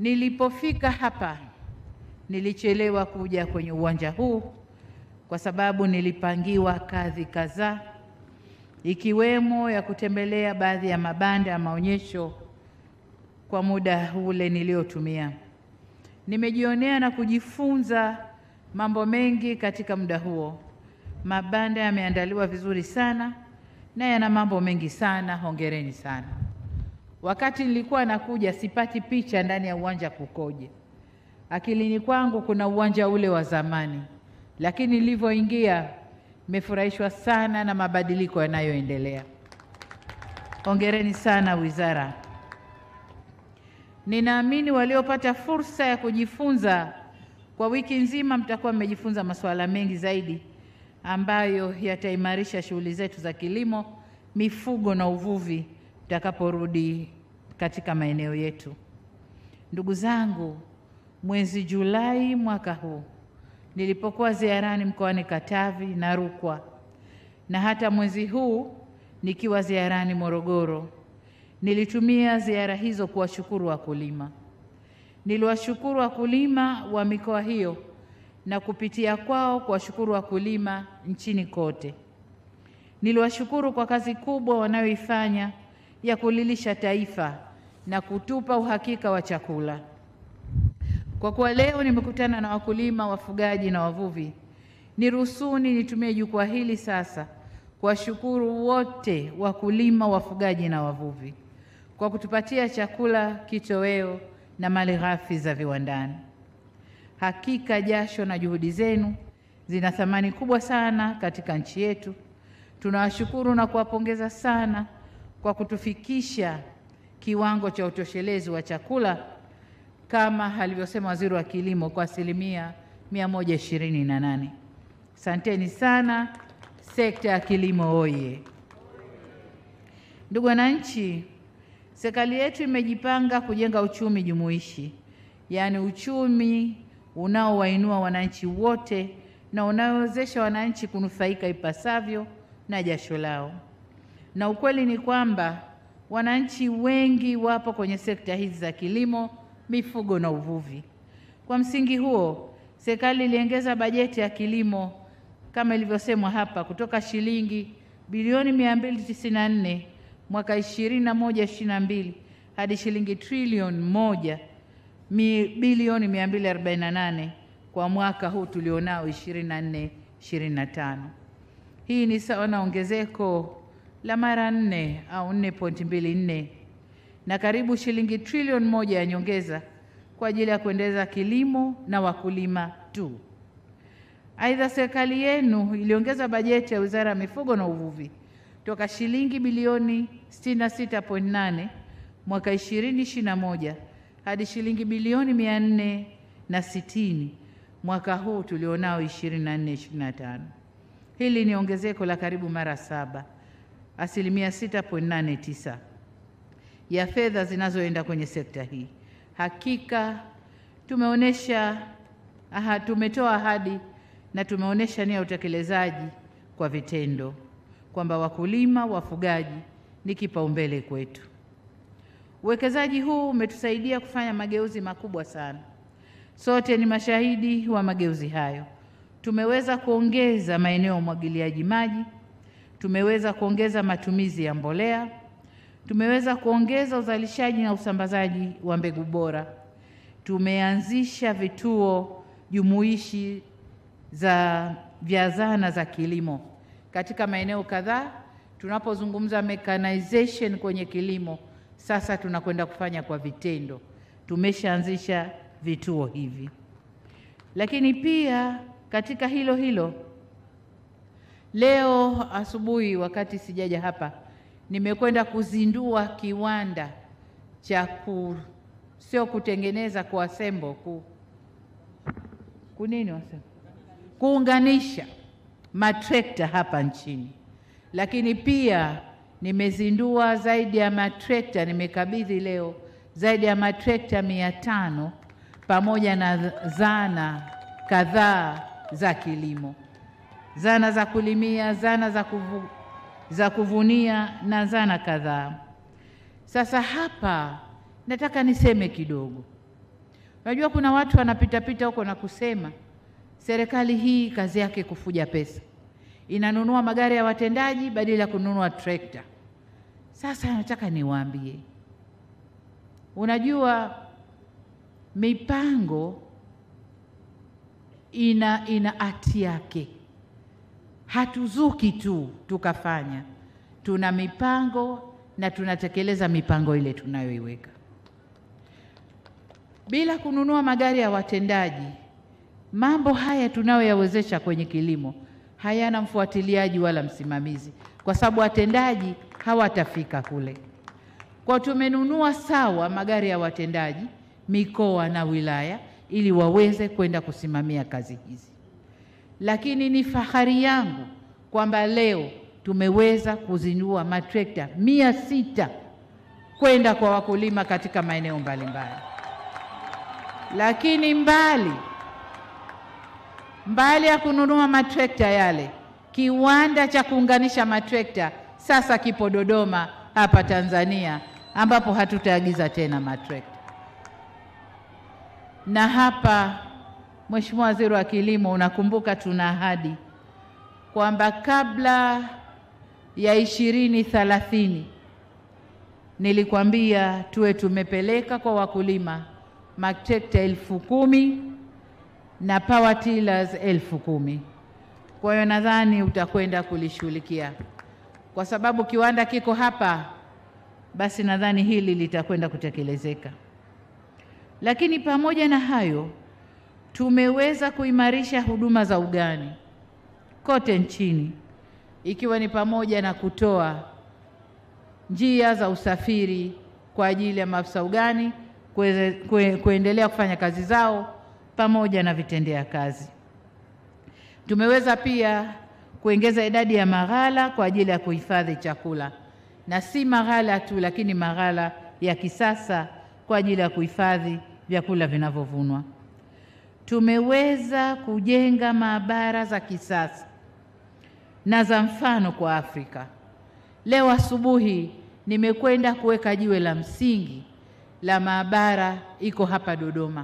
Nilipofika hapa nilichelewa kuja kwenye uwanja huu kwa sababu nilipangiwa kazi kadhaa ikiwemo ya kutembelea baadhi ya mabanda ya maonyesho kwa muda ule niliotumia. Nimejionea na kujifunza mambo mengi katika muda huo. Mabanda yameandaliwa vizuri sana na yana mambo mengi sana. Hongereni sana. Wakati nilikuwa nakuja, sipati picha ndani ya uwanja kukoje. Akilini kwangu kuna uwanja ule wa zamani, lakini nilivyoingia nimefurahishwa sana na mabadiliko yanayoendelea. Hongereni sana wizara. Ninaamini waliopata fursa ya kujifunza kwa wiki nzima, mtakuwa mmejifunza masuala mengi zaidi ambayo yataimarisha shughuli zetu za kilimo, mifugo na uvuvi tutakaporudi katika maeneo yetu. Ndugu zangu, mwezi Julai mwaka huu nilipokuwa ziarani mkoani Katavi na Rukwa na hata mwezi huu nikiwa ziarani Morogoro, nilitumia ziara hizo kuwashukuru wakulima. Niliwashukuru wakulima wa mikoa hiyo na kupitia kwao kuwashukuru wakulima nchini kote. Niliwashukuru kwa kazi kubwa wanayoifanya ya kulilisha taifa na kutupa uhakika wa chakula. Kwa kuwa leo nimekutana na wakulima, wafugaji na wavuvi, niruhusuni nitumie jukwaa hili sasa kuwashukuru wote wakulima, wafugaji na wavuvi kwa kutupatia chakula, kitoweo na malighafi za viwandani. Hakika jasho na juhudi zenu zina thamani kubwa sana katika nchi yetu. Tunawashukuru na kuwapongeza sana kwa kutufikisha kiwango cha utoshelezi wa chakula kama alivyosema Waziri wa Kilimo kwa asilimia mia moja ishirini na nane. Asanteni sana. Sekta ya kilimo oye! Ndugu wananchi, serikali yetu imejipanga kujenga uchumi jumuishi, yaani uchumi unaowainua wananchi wote na unaowezesha wananchi kunufaika ipasavyo na jasho lao. Na ukweli ni kwamba wananchi wengi wapo kwenye sekta hizi za kilimo, mifugo na uvuvi. Kwa msingi huo, serikali iliongeza bajeti ya kilimo kama ilivyosemwa hapa kutoka shilingi bilioni 294 mwaka 21 22 hadi shilingi trilioni moja mi, bilioni 248 kwa mwaka huu tulionao 24 25. Hii ni sawa na ongezeko la mara nne au 4.24 na karibu shilingi trilioni moja ya nyongeza kwa ajili ya kuendeleza kilimo na wakulima tu. Aidha, serikali yenu iliongeza bajeti ya Wizara ya Mifugo na Uvuvi toka shilingi bilioni 66.8 mwaka 2021 hadi shilingi bilioni 460 mwaka huu tulionao 24 25. Hili ni ongezeko la karibu mara saba, asilimia 6.89 ya fedha zinazoenda kwenye sekta hii. Hakika tumeonyesha aha, tumetoa ahadi na tumeonyesha nia ya utekelezaji kwa vitendo kwamba wakulima, wafugaji ni kipaumbele kwetu. Uwekezaji huu umetusaidia kufanya mageuzi makubwa sana. Sote ni mashahidi wa mageuzi hayo. Tumeweza kuongeza maeneo ya umwagiliaji maji, tumeweza kuongeza matumizi ya mbolea, tumeweza kuongeza uzalishaji na usambazaji wa mbegu bora, tumeanzisha vituo jumuishi za vya zana za kilimo katika maeneo kadhaa. Tunapozungumza mechanization kwenye kilimo, sasa tunakwenda kufanya kwa vitendo. Tumeshaanzisha vituo hivi, lakini pia katika hilo hilo, leo asubuhi wakati sijaja hapa, nimekwenda kuzindua kiwanda cha ku sio kutengeneza kuasembo ku kunini wasema kuunganisha matrekta hapa nchini, lakini pia nimezindua zaidi ya matrekta, nimekabidhi leo zaidi ya matrekta mia tano pamoja na zana kadhaa za kilimo, zana za kulimia, zana za, kuvu, za kuvunia na zana kadhaa. Sasa hapa nataka niseme kidogo Unajua kuna watu wanapitapita huko na kusema serikali hii kazi yake kufuja pesa, inanunua magari ya watendaji badala ya kununua trekta. Sasa nataka niwaambie, unajua mipango ina ina hati yake. Hatuzuki tu tukafanya, tuna mipango na tunatekeleza mipango ile tunayoiweka. Bila kununua magari ya watendaji, mambo haya tunayoyawezesha kwenye kilimo hayana mfuatiliaji wala msimamizi, kwa sababu watendaji hawatafika kule. Kwa tumenunua sawa magari ya watendaji mikoa na wilaya, ili waweze kwenda kusimamia kazi hizi. Lakini ni fahari yangu kwamba leo tumeweza kuzindua matrekta mia sita kwenda kwa wakulima katika maeneo mbalimbali. Lakini mbali mbali ya kununua matrekta yale, kiwanda cha kuunganisha matrekta sasa kipo Dodoma hapa Tanzania, ambapo hatutaagiza tena matrekta. Na hapa, Mheshimiwa Waziri wa Kilimo, unakumbuka tuna ahadi kwamba kabla ya ishirini thelathini nilikwambia tuwe tumepeleka kwa wakulima matrekta elfu kumi na power tillers elfu kumi. Kwa hiyo nadhani utakwenda kulishughulikia kwa sababu kiwanda kiko hapa, basi nadhani hili litakwenda kutekelezeka. Lakini pamoja na hayo, tumeweza kuimarisha huduma za ugani kote nchini, ikiwa ni pamoja na kutoa njia za usafiri kwa ajili ya maafisa ugani kuweze, kue, kuendelea kufanya kazi zao pamoja na vitendea kazi. Tumeweza pia kuongeza idadi ya maghala kwa ajili ya kuhifadhi chakula, na si maghala tu, lakini maghala ya kisasa kwa ajili ya kuhifadhi vyakula vinavyovunwa. Tumeweza kujenga maabara za kisasa na za mfano kwa Afrika. Leo asubuhi nimekwenda kuweka jiwe la msingi la maabara, iko hapa Dodoma.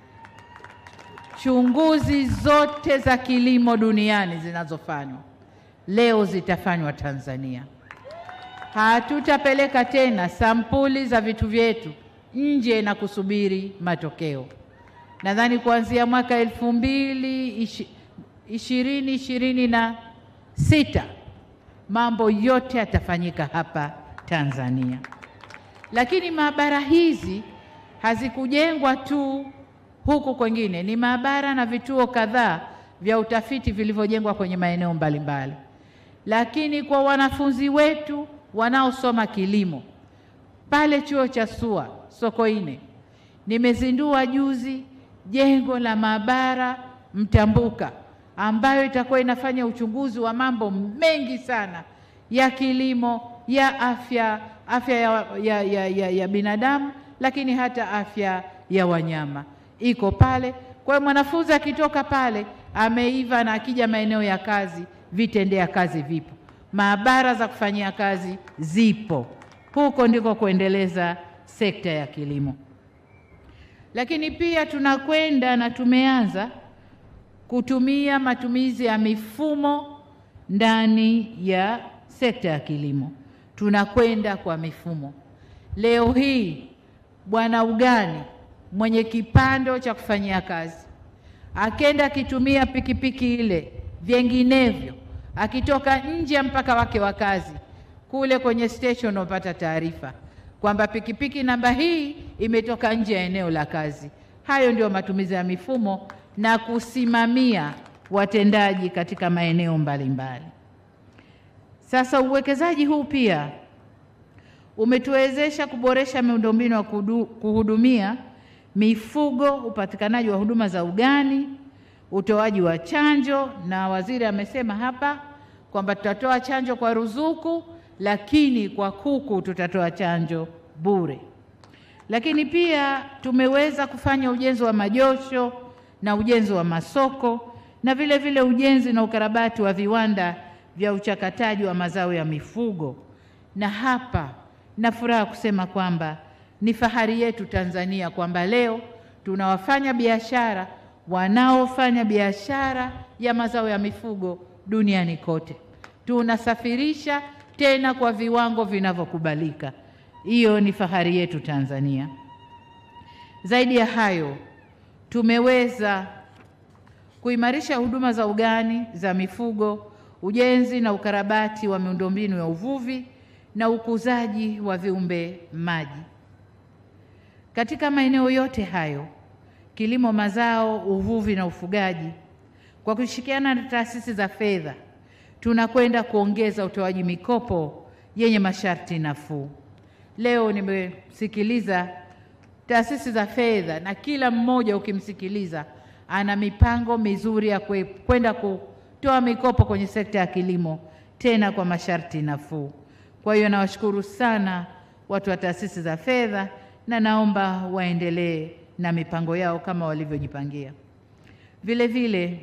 Chunguzi zote za kilimo duniani zinazofanywa leo zitafanywa Tanzania. Hatutapeleka tena sampuli za vitu vyetu nje na kusubiri matokeo. Nadhani kuanzia mwaka elfu mbili ishirini ishirini na sita mambo yote yatafanyika hapa Tanzania. Lakini maabara hizi hazikujengwa tu huku kwengine, ni maabara na vituo kadhaa vya utafiti vilivyojengwa kwenye maeneo mbalimbali. Lakini kwa wanafunzi wetu wanaosoma kilimo pale chuo cha SUA Sokoine, nimezindua juzi jengo la maabara mtambuka ambayo itakuwa inafanya uchunguzi wa mambo mengi sana ya kilimo, ya afya, afya ya, ya, ya, ya, ya binadamu, lakini hata afya ya wanyama iko pale. Kwa hiyo mwanafunzi akitoka pale ameiva, na akija maeneo ya kazi, vitendea kazi vipo, maabara za kufanyia kazi zipo. Huko ndiko kuendeleza sekta ya kilimo. Lakini pia tunakwenda na tumeanza kutumia matumizi ya mifumo ndani ya sekta ya kilimo. Tunakwenda kwa mifumo. Leo hii bwana ugani mwenye kipando cha kufanyia kazi akenda akitumia pikipiki ile, vinginevyo akitoka nje ya mpaka wake wa kazi, kule kwenye station unapata taarifa kwamba pikipiki namba hii imetoka nje ya eneo la kazi. Hayo ndio matumizi ya mifumo na kusimamia watendaji katika maeneo mbalimbali. Sasa uwekezaji huu pia umetuwezesha kuboresha miundombinu ya kuhudumia mifugo, upatikanaji wa huduma za ugani, utoaji wa chanjo, na waziri amesema hapa kwamba tutatoa chanjo kwa ruzuku, lakini kwa kuku tutatoa chanjo bure. Lakini pia tumeweza kufanya ujenzi wa majosho na ujenzi wa masoko na vile vile ujenzi na ukarabati wa viwanda vya uchakataji wa mazao ya mifugo. Na hapa na furaha kusema kwamba ni fahari yetu Tanzania kwamba leo tuna wafanya biashara wanaofanya biashara ya mazao ya mifugo duniani kote. Tunasafirisha tena kwa viwango vinavyokubalika. Hiyo ni fahari yetu Tanzania. Zaidi ya hayo, tumeweza kuimarisha huduma za ugani za mifugo, ujenzi na ukarabati wa miundombinu ya uvuvi na ukuzaji wa viumbe maji. Katika maeneo yote hayo, kilimo, mazao, uvuvi na ufugaji, kwa kushirikiana na taasisi za fedha, tunakwenda kuongeza utoaji mikopo yenye masharti nafuu. Leo nimesikiliza taasisi za fedha na kila mmoja ukimsikiliza ana mipango mizuri ya kwenda kutoa mikopo kwenye sekta ya kilimo tena kwa masharti nafuu. Kwa hiyo nawashukuru sana watu wa taasisi za fedha na naomba waendelee na mipango yao kama walivyojipangia. Vile vile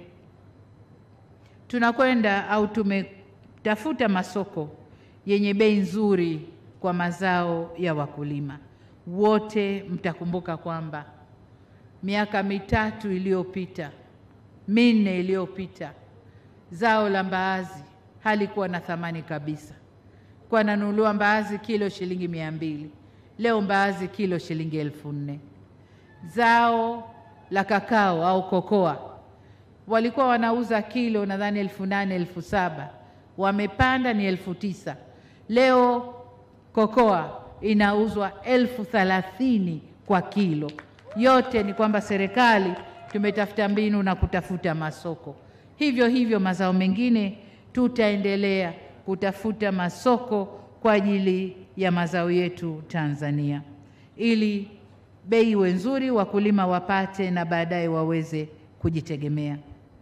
tunakwenda au tumetafuta masoko yenye bei nzuri kwa mazao ya wakulima. Wote mtakumbuka kwamba miaka mitatu iliyopita, minne iliyopita, zao la mbaazi halikuwa na thamani kabisa, kwa nanunuliwa mbaazi kilo shilingi mia mbili. Leo mbaazi kilo shilingi elfu nne. Zao la kakao au kokoa walikuwa wanauza kilo nadhani elfu nane elfu saba wamepanda ni elfu tisa. Leo kokoa inauzwa elfu thalathini kwa kilo. Yote ni kwamba serikali tumetafuta mbinu na kutafuta masoko. Hivyo hivyo mazao mengine tutaendelea kutafuta masoko kwa ajili ya mazao yetu Tanzania, ili bei iwe nzuri, wakulima wapate na baadaye waweze kujitegemea.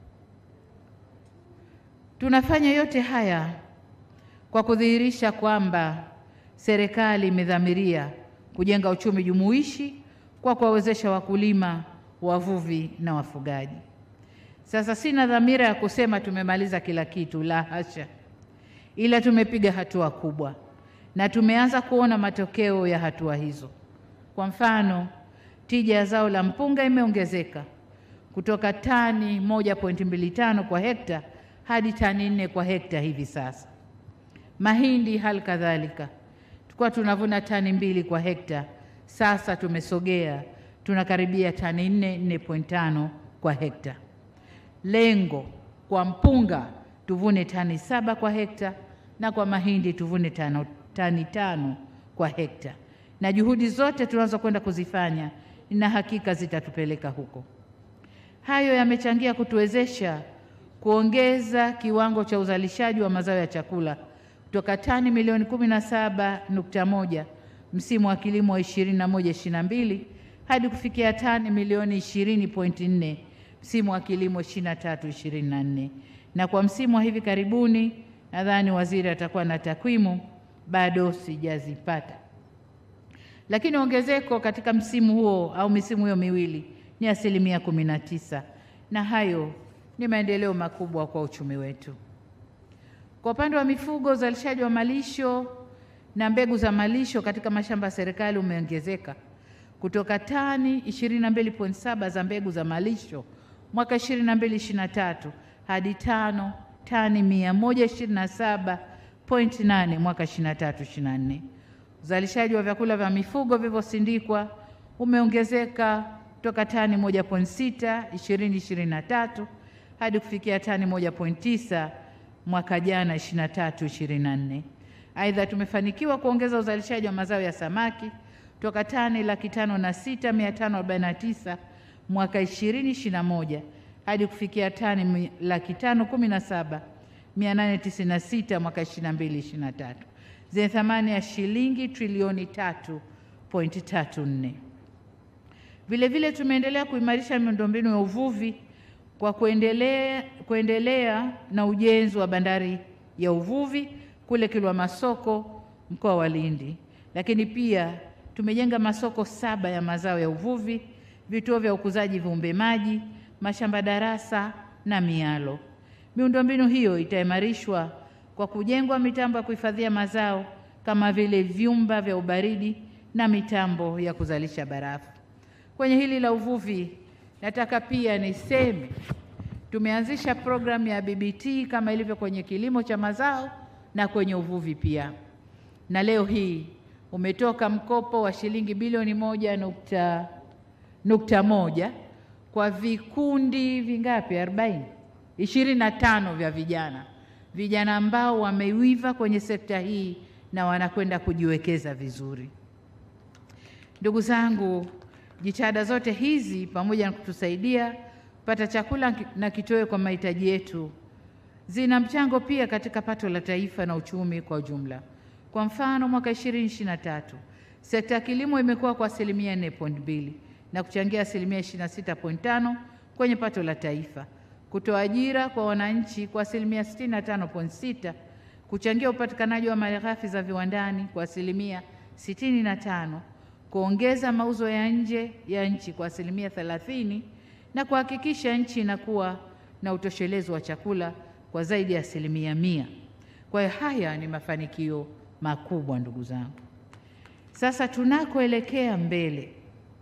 Tunafanya yote haya kwa kudhihirisha kwamba serikali imedhamiria kujenga uchumi jumuishi kwa kuwawezesha wakulima, wavuvi na wafugaji. Sasa sina dhamira ya kusema tumemaliza kila kitu, la hasha, ila tumepiga hatua kubwa na tumeanza kuona matokeo ya hatua hizo. Kwa mfano, tija ya zao la mpunga imeongezeka kutoka tani 1.25 kwa hekta hadi tani nne kwa hekta hivi sasa. Mahindi hali kadhalika, tulikuwa tunavuna tani mbili kwa hekta, sasa tumesogea tunakaribia tani nne, 4.5 kwa hekta. Lengo kwa mpunga tuvune tani saba kwa hekta na kwa mahindi tuvune tano, tani tano kwa hekta, na juhudi zote tunazo kwenda kuzifanya na hakika zitatupeleka huko. Hayo yamechangia kutuwezesha kuongeza kiwango cha uzalishaji wa mazao ya chakula kutoka tani milioni kumi na saba nukta moja msimu wa kilimo wa ishirini na moja ishirini na mbili hadi kufikia tani milioni ishirini pointi nne msimu wa kilimo ishirini na tatu ishirini na nne na kwa msimu wa hivi karibuni, nadhani waziri atakuwa na takwimu, bado sijazipata, lakini ongezeko katika msimu huo au misimu hiyo miwili ni asilimia kumi na tisa na hayo ni maendeleo makubwa kwa uchumi wetu. Kwa upande wa mifugo, uzalishaji wa malisho na mbegu za malisho katika mashamba ya serikali umeongezeka kutoka tani 22.7 za mbegu za malisho mwaka 22-23 hadi tano tani 127.8 mwaka 23-24. Uzalishaji wa vyakula vya mifugo vilivyosindikwa umeongezeka kutoka tani 1.6 2023 hadi kufikia tani 1.9 mwaka jana 23 24. Aidha, tumefanikiwa kuongeza uzalishaji wa mazao ya samaki kutoka tani laki tano na sita mia tano arobaini na tisa mwaka 2021 hadi kufikia tani laki tano kumi na saba mia nane tisini na sita mwaka 22 23 zenye thamani ya shilingi trilioni tatu pointi tatu nne. Vilevile tumeendelea kuimarisha miundombinu ya uvuvi kwa kuendelea, kuendelea na ujenzi wa bandari ya uvuvi kule Kilwa Masoko mkoa wa Lindi, lakini pia tumejenga masoko saba ya mazao ya uvuvi, vituo vya ukuzaji viumbe maji, mashamba darasa na mialo. Miundombinu hiyo itaimarishwa kwa kujengwa mitambo ya kuhifadhia mazao kama vile vyumba vya ubaridi na mitambo ya kuzalisha barafu. Kwenye hili la uvuvi, nataka pia niseme tumeanzisha programu ya BBT kama ilivyo kwenye kilimo cha mazao na kwenye uvuvi pia, na leo hii umetoka mkopo wa shilingi bilioni moja nukta, nukta moja kwa vikundi vingapi? arobaini ishirini na tano vya vijana vijana ambao wameiva kwenye sekta hii na wanakwenda kujiwekeza vizuri. Ndugu zangu, jitihada zote hizi pamoja na kutusaidia kupata chakula na kitoweo kwa mahitaji yetu zina mchango pia katika pato la taifa na uchumi kwa ujumla. Kwa mfano, mwaka 2023 sekta ya kilimo imekuwa kwa asilimia 4.2 na kuchangia asilimia 26.5 kwenye pato la taifa, kutoa ajira kwa wananchi kwa asilimia 65.6, kuchangia upatikanaji wa malighafi za viwandani kwa asilimia 65, kuongeza mauzo ya nje ya nchi kwa asilimia 30 na kuhakikisha nchi inakuwa na utoshelezo wa chakula kwa zaidi ya asilimia mia. Kwa hiyo haya ni mafanikio makubwa ndugu zangu. Sasa tunakoelekea mbele,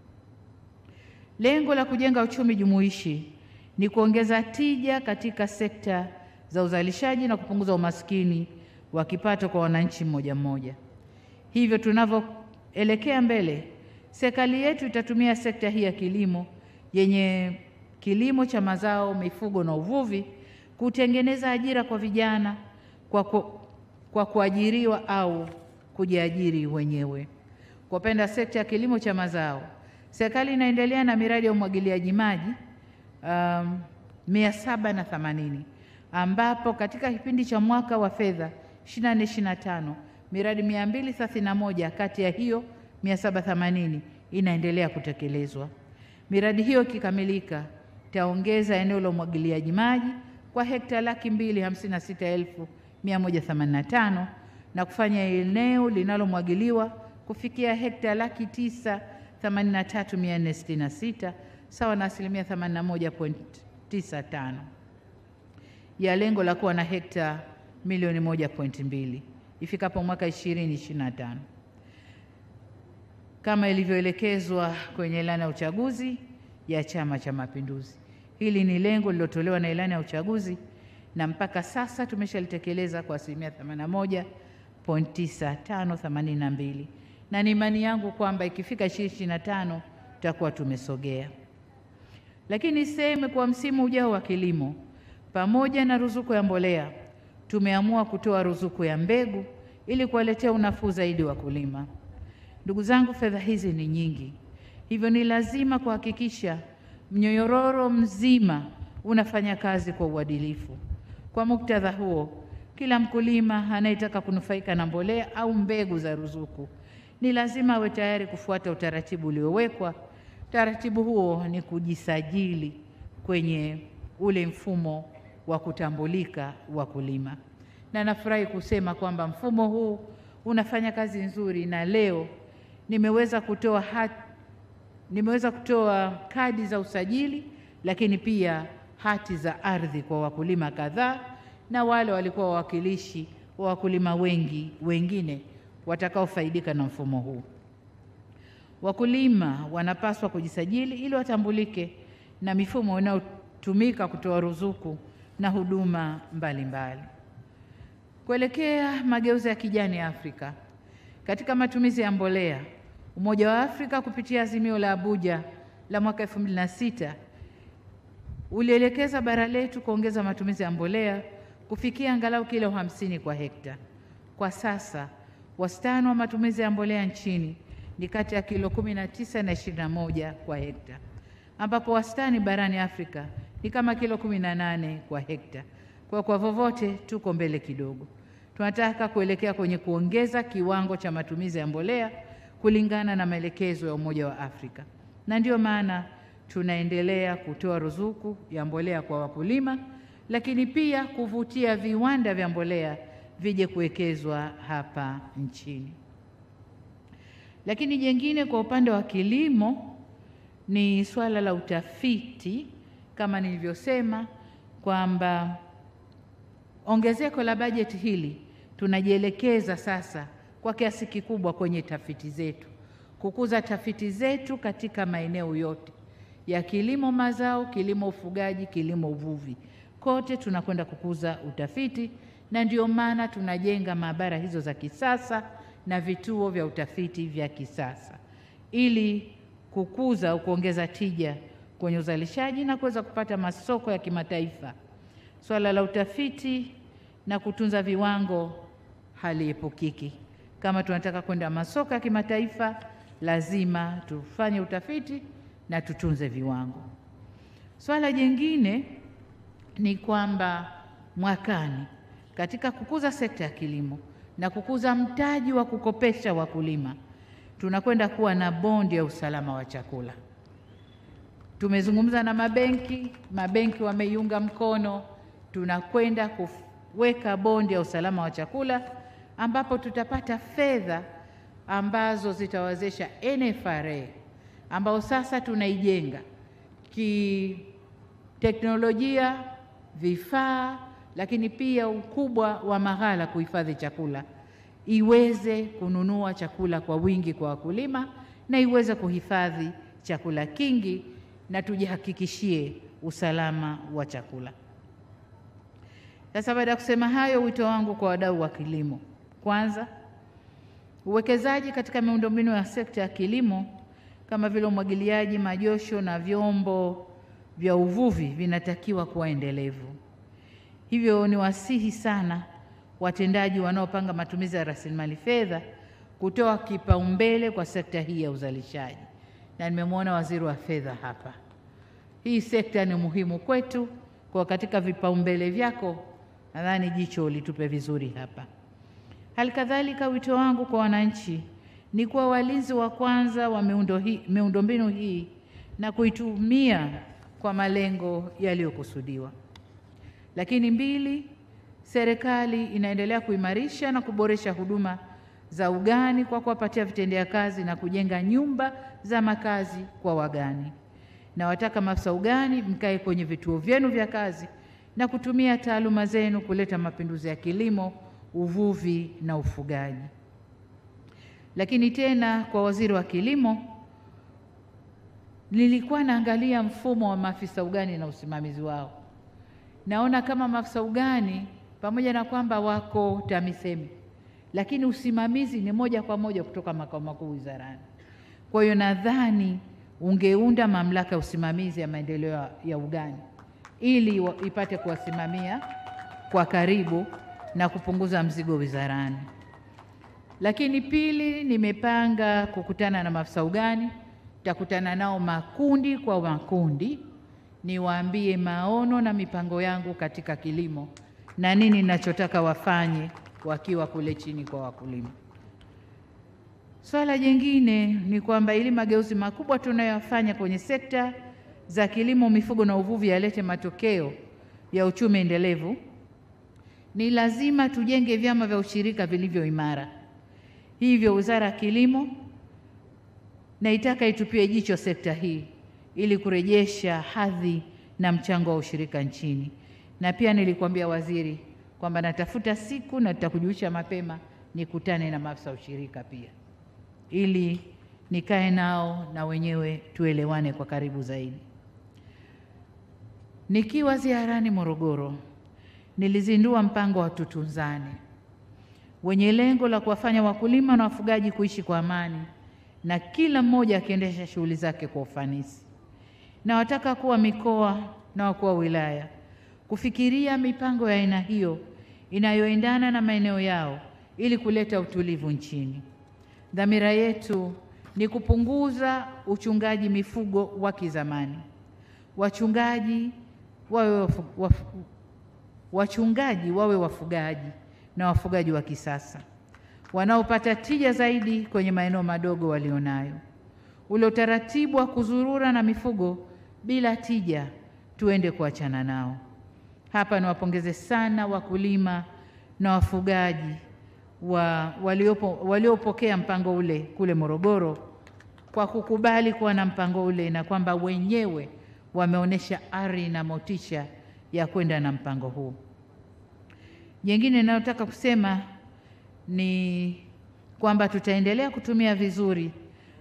lengo la kujenga uchumi jumuishi ni kuongeza tija katika sekta za uzalishaji na kupunguza umaskini wa kipato kwa wananchi mmoja mmoja. Hivyo tunavyoelekea mbele, serikali yetu itatumia sekta hii ya kilimo yenye kilimo cha mazao, mifugo na uvuvi kutengeneza ajira kwa vijana kwa, ku, kwa kuajiriwa au kujiajiri wenyewe. Kwa upande wa sekta ya kilimo cha mazao, serikali inaendelea na miradi ya umwagiliaji maji um, mia saba na themanini ambapo katika kipindi cha mwaka wa fedha 24 25 miradi 231 kati ya hiyo 780 inaendelea kutekelezwa. Miradi hiyo ikikamilika itaongeza eneo la umwagiliaji maji kwa hekta laki mbili hamsini na sita elfu mia moja themanini na tano na kufanya eneo linalomwagiliwa kufikia hekta laki tisa themanini na tatu mia nne sitini na sita sawa na asilimia 81.95 ya lengo la kuwa na hekta milioni moja pointi mbili ifikapo mwaka 2025 kama ilivyoelekezwa kwenye ilani ya uchaguzi ya Chama cha Mapinduzi. Hili ni lengo lililotolewa na ilani ya uchaguzi na mpaka sasa tumeshalitekeleza kwa asilimia 81.9582 na ni imani yangu kwamba ikifika 2025 tutakuwa tumesogea. Lakini niseme kwa msimu ujao wa kilimo, pamoja na ruzuku ya mbolea, tumeamua kutoa ruzuku ya mbegu ili kuwaletea unafuu zaidi wakulima. Ndugu zangu, fedha hizi ni nyingi, hivyo ni lazima kuhakikisha mnyororo mzima unafanya kazi kwa uadilifu. Kwa muktadha huo, kila mkulima anayetaka kunufaika na mbolea au mbegu za ruzuku ni lazima awe tayari kufuata utaratibu uliowekwa. Utaratibu huo ni kujisajili kwenye ule mfumo wa kutambulika wakulima, na nafurahi kusema kwamba mfumo huu unafanya kazi nzuri, na leo nimeweza kutoa hati, nimeweza kutoa kadi za usajili, lakini pia hati za ardhi kwa wakulima kadhaa na wale walikuwa wawakilishi wa wakulima wengi wengine watakaofaidika na mfumo huu. Wakulima wanapaswa kujisajili ili watambulike na mifumo inayotumika kutoa ruzuku na huduma mbalimbali. Kuelekea mageuzi ya kijani Afrika katika matumizi ya mbolea, Umoja wa Afrika kupitia azimio la Abuja la mwaka 2006 ulielekeza bara letu kuongeza matumizi ya mbolea kufikia angalau kilo hamsini kwa hekta. Kwa sasa wastani wa matumizi ya mbolea nchini ni kati ya kilo 19 na 21 kwa hekta, ambapo wastani barani Afrika ni kama kilo 18 kwa hekta. Kwa kwa vovote tuko mbele kidogo. Tunataka kuelekea kwenye kuongeza kiwango cha matumizi ya mbolea kulingana na maelekezo ya Umoja wa Afrika, na ndiyo maana tunaendelea kutoa ruzuku ya mbolea kwa wakulima, lakini pia kuvutia viwanda vya mbolea vije kuwekezwa hapa nchini. Lakini jengine kwa upande wa kilimo ni swala la utafiti, kama nilivyosema kwamba ongezeko la bajeti hili tunajielekeza sasa kwa kiasi kikubwa kwenye tafiti zetu kukuza tafiti zetu katika maeneo yote ya kilimo mazao, kilimo ufugaji, kilimo uvuvi, kote tunakwenda kukuza utafiti, na ndio maana tunajenga maabara hizo za kisasa na vituo vya utafiti vya kisasa ili kukuza au kuongeza tija kwenye uzalishaji na kuweza kupata masoko ya kimataifa. Swala la utafiti na kutunza viwango haliepukiki. Kama tunataka kwenda masoko ya kimataifa, lazima tufanye utafiti na tutunze viwango. Swala jingine ni kwamba mwakani, katika kukuza sekta ya kilimo na kukuza mtaji wa kukopesha wakulima, tunakwenda kuwa na bondi ya usalama wa chakula. Tumezungumza na mabenki, mabenki wameiunga mkono. Tunakwenda kuweka bondi ya usalama wa chakula ambapo tutapata fedha ambazo zitawezesha NFRA ambao sasa tunaijenga kiteknolojia, vifaa, lakini pia ukubwa wa maghala kuhifadhi chakula, iweze kununua chakula kwa wingi kwa wakulima na iweze kuhifadhi chakula kingi na tujihakikishie usalama wa chakula. Sasa baada ya kusema hayo, wito wangu kwa wadau wa kilimo, kwanza, uwekezaji katika miundombinu ya sekta ya kilimo kama vile umwagiliaji, majosho na vyombo vya uvuvi vinatakiwa kuwa endelevu. Hivyo ni wasihi sana watendaji wanaopanga matumizi ya rasilimali fedha kutoa kipaumbele kwa sekta hii ya uzalishaji, na nimemwona waziri wa fedha hapa. Hii sekta ni muhimu kwetu, kwa katika vipaumbele vyako nadhani jicho litupe vizuri hapa. Hali kadhalika wito wangu kwa wananchi ni kuwa walinzi wa kwanza wa miundo hii, miundombinu hii na kuitumia kwa malengo yaliyokusudiwa. Lakini mbili, serikali inaendelea kuimarisha na kuboresha huduma za ugani kwa kuwapatia vitendea kazi na kujenga nyumba za makazi kwa wagani. Na wataka maafisa ugani mkae kwenye vituo vyenu vya kazi na kutumia taaluma zenu kuleta mapinduzi ya kilimo, uvuvi na ufugaji. Lakini tena kwa waziri wa kilimo, nilikuwa naangalia mfumo wa maafisa ugani na usimamizi wao. Naona kama maafisa ugani pamoja na kwamba wako TAMISEMI, lakini usimamizi ni moja kwa moja kutoka makao makuu wizarani. Kwa hiyo nadhani ungeunda mamlaka ya usimamizi ya maendeleo ya ugani ili wa, ipate kuwasimamia kwa karibu na kupunguza mzigo wizarani. Lakini pili, nimepanga kukutana na maafisa ugani, nitakutana nao makundi kwa makundi, niwaambie maono na mipango yangu katika kilimo na nini ninachotaka wafanye wakiwa kule chini kwa wakulima. Swala jingine ni kwamba ili mageuzi makubwa tunayoyafanya kwenye sekta za kilimo, mifugo na uvuvi yalete matokeo ya uchumi endelevu, ni lazima tujenge vyama vya ushirika vilivyo imara. Hivyo Wizara ya Kilimo naitaka itupie jicho sekta hii ili kurejesha hadhi na mchango wa ushirika nchini. Na pia nilikwambia waziri kwamba natafuta siku na tutakujulisha mapema nikutane na maafisa ushirika pia ili nikae nao na wenyewe tuelewane kwa karibu zaidi. Nikiwa ziarani Morogoro, nilizindua mpango wa Tutunzane wenye lengo la kuwafanya wakulima na wafugaji kuishi kwa amani na kila mmoja akiendesha shughuli zake kwa ufanisi. Na wataka kuwa mikoa na wakuu wa wilaya kufikiria mipango ya aina hiyo inayoendana na maeneo yao ili kuleta utulivu nchini. Dhamira yetu ni kupunguza uchungaji mifugo wa kizamani. Wachungaji wawe wafu, wafu, wachungaji wawe wafugaji na wafugaji wa kisasa wanaopata tija zaidi kwenye maeneo madogo walionayo. Ule utaratibu wa kuzurura na mifugo bila tija tuende kuachana nao. Hapa niwapongeze sana wakulima na wafugaji wa waliopo waliopokea mpango ule kule Morogoro kwa kukubali kuwa na mpango ule na kwamba wenyewe wameonyesha ari na motisha ya kwenda na mpango huu. Jengine ninayotaka kusema ni kwamba tutaendelea kutumia vizuri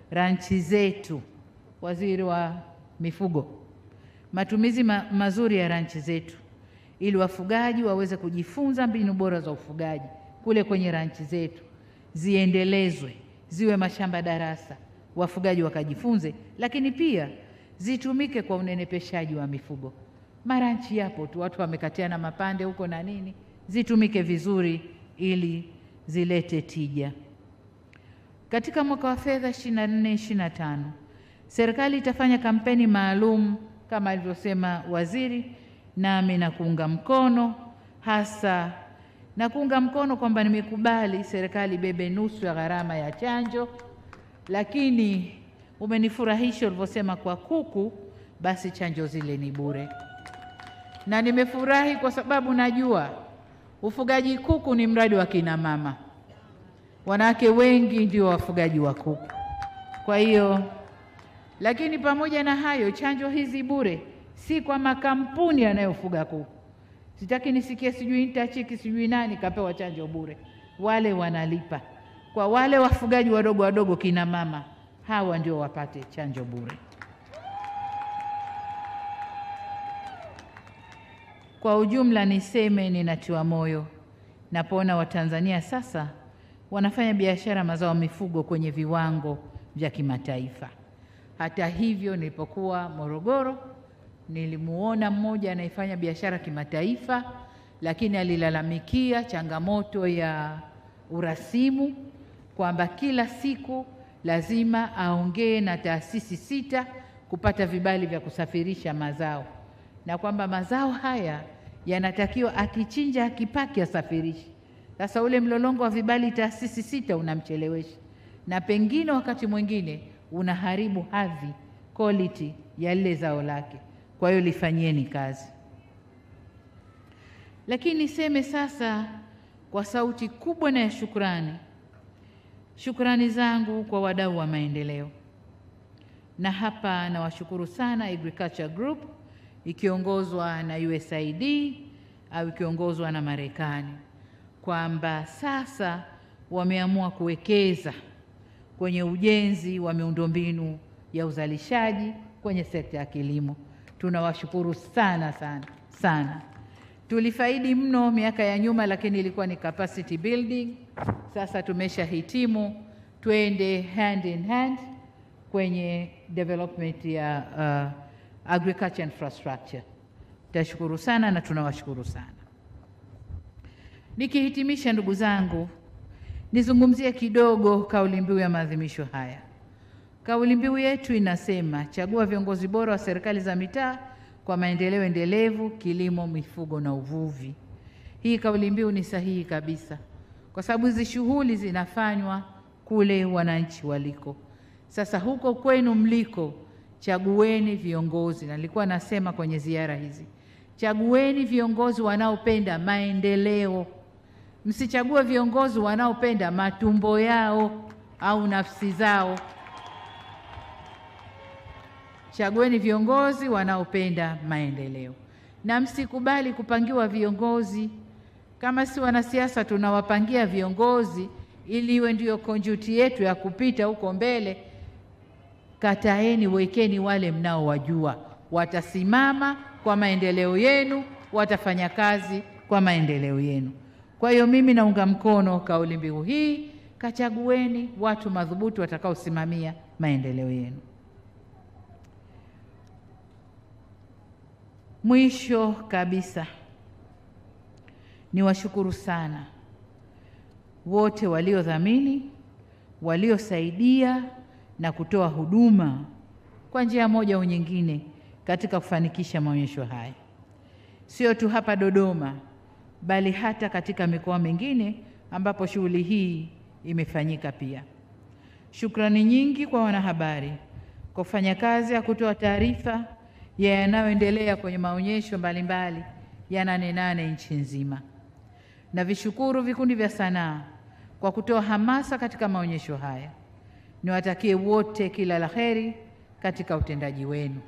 ranchi zetu, waziri wa mifugo, matumizi ma mazuri ya ranchi zetu ili wafugaji waweze kujifunza mbinu bora za ufugaji kule kwenye ranchi zetu, ziendelezwe ziwe mashamba darasa, wafugaji wakajifunze, lakini pia zitumike kwa unenepeshaji wa mifugo. Maranchi yapo tu, watu wamekatiana mapande huko na nini, zitumike vizuri ili zilete tija. Katika mwaka wa fedha 24 25 serikali itafanya kampeni maalum kama alivyosema waziri, nami na kuunga mkono hasa na kuunga mkono kwamba nimekubali serikali ibebe nusu ya gharama ya chanjo, lakini umenifurahisha ulivyosema kwa kuku, basi chanjo zile ni bure, na nimefurahi kwa sababu najua ufugaji kuku ni mradi wa kina mama, wanawake wengi ndio wafugaji wa kuku. Kwa hiyo, lakini pamoja na hayo, chanjo hizi bure si kwa makampuni yanayofuga kuku. Sitaki nisikie sijui Intachiki sijui nani kapewa chanjo bure, wale wanalipa. Kwa wale wafugaji wadogo wadogo, kina mama hawa ndio wapate chanjo bure. Kwa ujumla, niseme ninatiwa moyo napoona Watanzania sasa wanafanya biashara mazao mifugo kwenye viwango vya kimataifa. Hata hivyo, nilipokuwa Morogoro nilimuona mmoja anayefanya biashara kimataifa, lakini alilalamikia changamoto ya urasimu kwamba kila siku lazima aongee na taasisi sita kupata vibali vya kusafirisha mazao, na kwamba mazao haya yanatakiwa akichinja, akipaki, asafirishi. Sasa ule mlolongo wa vibali taasisi sita unamchelewesha, na pengine wakati mwingine unaharibu hadhi quality ya lile zao lake. Kwa hiyo lifanyieni kazi. Lakini niseme sasa kwa sauti kubwa na ya shukrani, shukrani zangu kwa wadau wa maendeleo, na hapa nawashukuru sana Agriculture Group ikiongozwa na USAID au ikiongozwa na Marekani kwamba sasa wameamua kuwekeza kwenye ujenzi wa miundombinu ya uzalishaji kwenye sekta ya kilimo. Tunawashukuru sana sana sana. Tulifaidi mno miaka ya nyuma, lakini ilikuwa ni capacity building. Sasa tumeshahitimu, twende hand in hand kwenye development ya uh, agriculture infrastructure. Tashukuru sana na tunawashukuru sana. Nikihitimisha, ndugu zangu, nizungumzie kidogo kauli mbiu ya maadhimisho haya. Kauli mbiu yetu inasema chagua viongozi bora wa serikali za mitaa kwa maendeleo endelevu, kilimo, mifugo na uvuvi. Hii kauli mbiu ni sahihi kabisa, kwa sababu hizi shughuli zinafanywa kule wananchi waliko. Sasa huko kwenu mliko, chagueni viongozi, na nilikuwa nasema kwenye ziara hizi, chagueni viongozi wanaopenda maendeleo. Msichague viongozi wanaopenda matumbo yao au nafsi zao. Chagueni viongozi wanaopenda maendeleo, na msikubali kupangiwa viongozi. Kama si wanasiasa tunawapangia viongozi ili iwe ndiyo konjuti yetu ya kupita huko mbele. Kataeni, wekeni wale mnaowajua watasimama kwa maendeleo yenu, watafanya kazi kwa maendeleo yenu. Kwa hiyo mimi naunga mkono kauli mbiu hii, kachagueni watu madhubuti watakaosimamia maendeleo yenu. Mwisho kabisa, niwashukuru sana wote waliodhamini, waliosaidia na kutoa huduma kwa njia moja au nyingine katika kufanikisha maonyesho haya, sio tu hapa Dodoma, bali hata katika mikoa mingine ambapo shughuli hii imefanyika pia. Shukrani nyingi kwa wanahabari kwa kufanya kazi ya kutoa taarifa ya yanayoendelea kwenye maonyesho mbalimbali ya Nane Nane nchi nzima, na vishukuru vikundi vya sanaa kwa kutoa hamasa katika maonyesho haya. Niwatakie wote kila la heri katika utendaji wenu.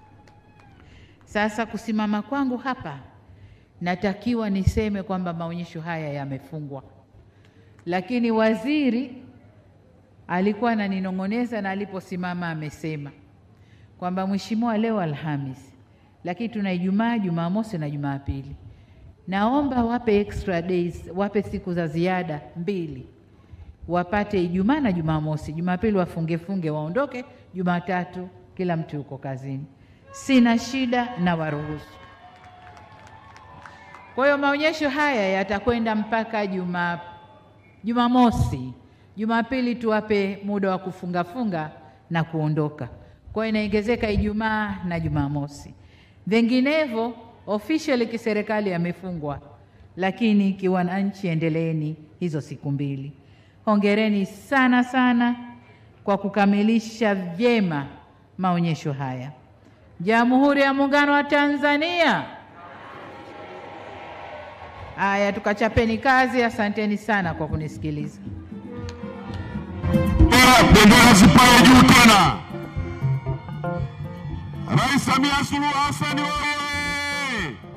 Sasa kusimama kwangu hapa, natakiwa niseme kwamba maonyesho haya yamefungwa, lakini waziri alikuwa ananinong'oneza na aliposimama amesema kwamba mheshimiwa, leo Alhamis, lakini tuna Ijumaa, Jumamosi na Jumapili, naomba wape extra days, wape siku za ziada mbili, wapate Ijumaa na Jumamosi, Jumapili wafungefunge waondoke, Jumatatu kila mtu yuko kazini. Sina shida na waruhusu. Kwa hiyo maonyesho haya yatakwenda mpaka Juma Jumamosi. Jumapili tuwape muda wa kufungafunga na kuondoka. Kwa hiyo inaongezeka Ijumaa na Jumamosi. Vinginevyo officially kiserikali yamefungwa, lakini kiwananchi, endeleeni hizo siku mbili. Hongereni sana sana kwa kukamilisha vyema maonyesho haya. Jamhuri ya Muungano wa Tanzania. Haya, tukachapeni kazi. Asanteni sana kwa kunisikiliza. Bendera zipae juu tena. Rais Samia Suluhu Hassan oye!